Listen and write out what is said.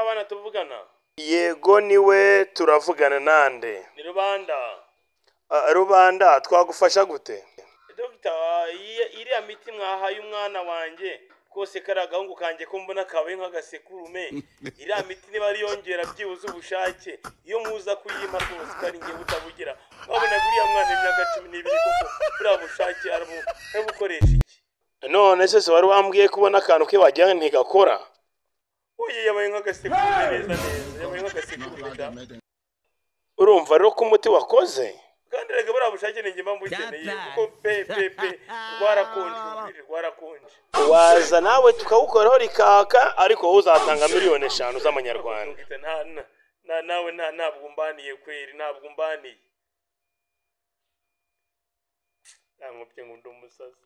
bana tuvugana yego niwe turavugana nande ni rubanda Ah, rubanda twagufasha gute dogita iyi- iriya miti mwahaye umwana wanjye kose kariya gahungu kanjye ko mbona kabaye nk'agasekurume iriya miti niba yongera byibuze ubushake iyo muza kuyima rwose utari ngewe utabugira mwabonaga uriya mwana imyaka cumi n'ibiri koko buriya bushake arabu bukoresha iki none se se wari wambwiye kubona akantu ke wagira ntigakora uyu yabaye nk'agasekurume neza neza yabaye nk'agasekurume da urumva rero ko umuti wakoze kandi reka buriya bushake ni njye mba mbukeneye kuko pe pe pe rwarakonje urubiri rwarakonje waza nawe tukawukoraho rikaka ariko wowe uzatanga miliyoni eshanu z'amanyarwanda Dogita, nta nta- nta- nawe nta ntabwo umbaniye kweri ntabwo umbaniye ntamubye ngo ndi umusazi